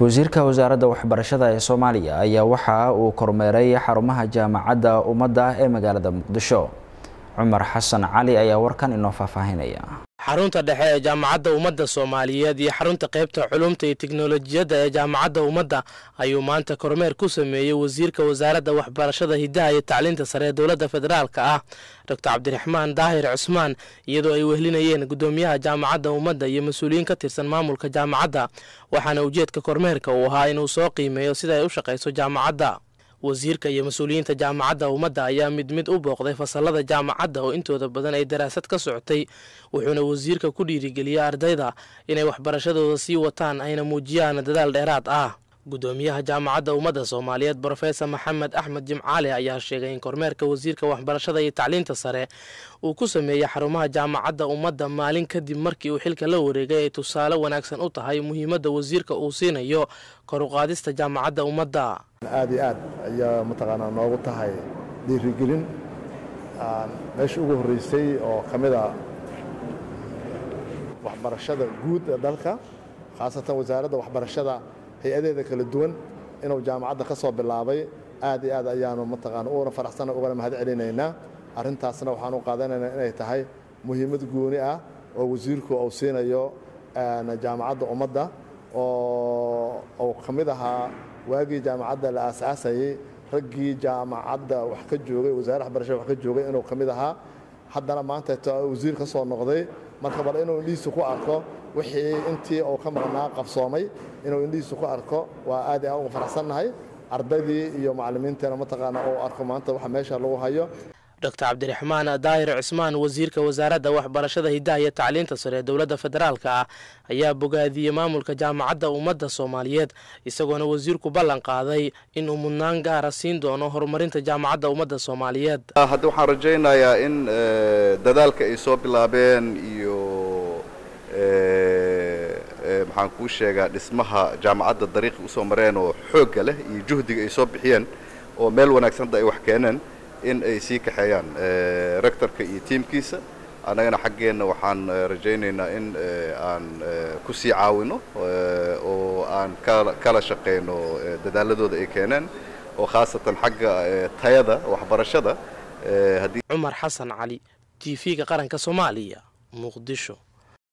wasiirka wasaaradda waxbarashada ee soomaaliya ayaa waxa uu kormeeray xarumaha jaamacadda ummadda ee magaalada muqdisho cumar xasan cali ayaa warkan inoo faahfaahinaya xarunta dhexe ee jaamacadda ummadda soomaaliyeed iyo xarunta qaybta culumta iyo tiknolojiyadda ee jaamacadda ummadda ayuu maanta kormeer ku sameeyey wasiirka wasaaradda waxbarashada hidaha iyo tacliinta sare ee dowladda federaalka ah doctor cabdiraxmaan daahir cusmaan iyadoo ay wehlinayeen guddoomiyaha jaamacadda ummadda iyo mas-uuliyiin ka tirsan maamulka jaamacadda waxaana ujeedka kormeerka uu ahaa inuu soo qiimeeyo sida ay u shaqayso jaamacadda wasiirka iyo mas-uuliyiinta jaamacadda ummadda ayaa mid mid u booqday fasalada jaamacadda oo intooda badan ay daraasad ka socotay wuxuuna wasiirka ku dhiirigeliyey ardayda inay waxbarashadooda sii wataan ayna muujiyaan dadaal dheeraad ah guddoomiyaha jaamacadda ummadda soomaaliyeed brofesor maxamed axmed jimcaale ayaa sheegay in kormeerka wasiirka waxbarashada iyo tacliinta sare uu ku sameeyey xarumaha jaamacadda ummadda maalin kadib markii uu xilka la wareegay ay tusaale wanaagsan u tahay muhiimadda wasiirka uu siinayo kor u qaadista jaamacadda ummadda aad iyo aad ayaa mataqaanaa noogu tahay dhiirigelin meesha ugu horreysay oo ka mid a waxbarashada guud ee dalka khaasatan wasaaradda waxbarashada hay-adeeda kala duwan inuu jaamacadda ka soo bilaabay aad iyo aad ayaanu mataqaana uuna faraxsana ugana mahad celinaynaa arrintaasna waxaan u qaadanaynaa inay tahay muhiimad gooni ah oo wasiirku uu siinayo jaamacadda ummadda oo uu ka mid ahaa waagii jaamacadda la aasaasayey raggii jaamacadda wax ka joogay wasaaradda waxbarashada wax ka joogay inuu ka mid ahaa haddana maanta wasiir ka soo noqday marka bal inuu indhihiisa ku arko wixii intii uu ka maqnaa qabsoomay inuu indhihiisa ku arko waa aad iyo aad uga faraxsannahay ardaydii iyo macallimiinteena mataqaana uu arko maanta waxa meesha lagu hayo doctor cabdiraxmaan daahir cusmaan wasiirka wasaaradda waxbarashada hidaha iyo tacliinta sare ee dowladda federaalka ah ayaa bogaadiyey maamulka jaamacadda ummadda soomaaliyeed isagoona wasiirku ballan qaaday inuu mudnaan gaara siin doono horumarinta jaamacadda ummadda soomaaliyeed hadda waxaan rajaynayaa in dadaalka ay soo bilaabeen iyo maxaan kuu sheegaa dhismaha jaamacadda dariiqi usoo mareen oo xoogga leh iyo juhdiga ay soo bixiyeen oo meel wanaagsanada ay wax keeneen in ay sii kaxeeyaan rectorka iyo tiimkiisa annagana xaggeenna waxaan rajaynaynaa in aan ku sii caawino oo aan kala shaqayno dadaaladooda ay keeneen oo khaasatan xagga tayada waxbarashada cumar xasan cali t v-ga qaranka soomaaliya muqdisho